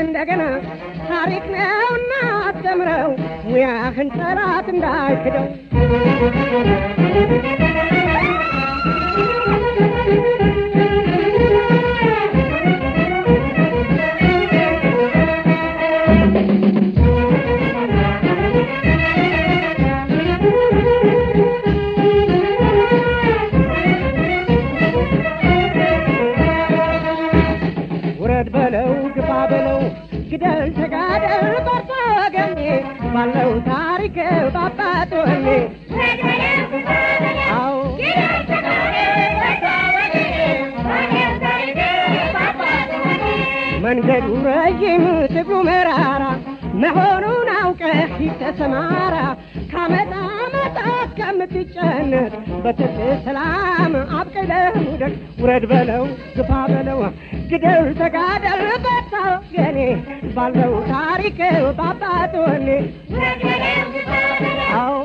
እንደገና ታሪክ ነውና አስተምረው ሙያህን ጠላት እንዳይክደው ውረድ በለው ግፋ በለው ግደል ተጋደል በርታ ወገኔ ባለው ታሪክ ባባት ወኔ አዎ መንገዱ ረዥም ትግሉ መራራ መሆኑን አውቀህ ተሰማራ ካመጣ መጣ ከምትጨነቅ በትት ሰላም አብቅለህ ውደቅ ውረድ በለው ግፋ በለው ግደል ተጋደል በርታ ወገኔ ባለው ታሪክ ባባት ወኔ አዎ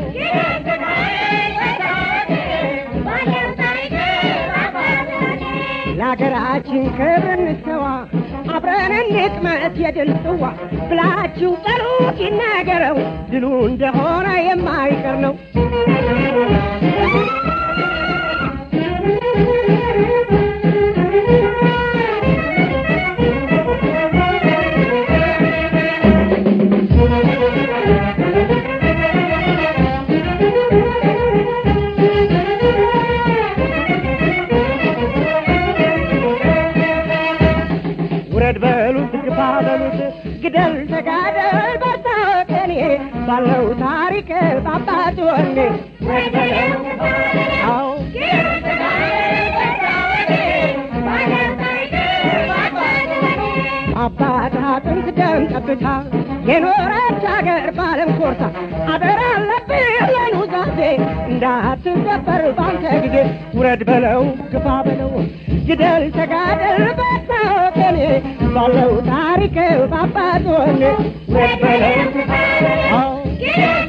ለሀገራችን ክብር እንሰዋ አብረን እንቅመት የድል ጽዋ ብላችሁ ጠሩት ይናገረው ድሉ እንደሆነ የማይቀር ነው። ውረድ በሉት ግፋ በሉት ግደል ተጋደል በርታ ወገኔ ባለው ታሪክ ባባት ወኔ አዎ አባት አጥንት ደም ጠብታ የኖረች አገር ባለም ኮርታ አደራ አለብህ ለኑዛዜ እንዳትዘበር ባንተ ጊዜ ውረድ በለው ግፋ በለው ግደል ተጋደል በርታ ወገኔ ባለው ታሪክ ባባት ወኔ ውረድ በለው አዎ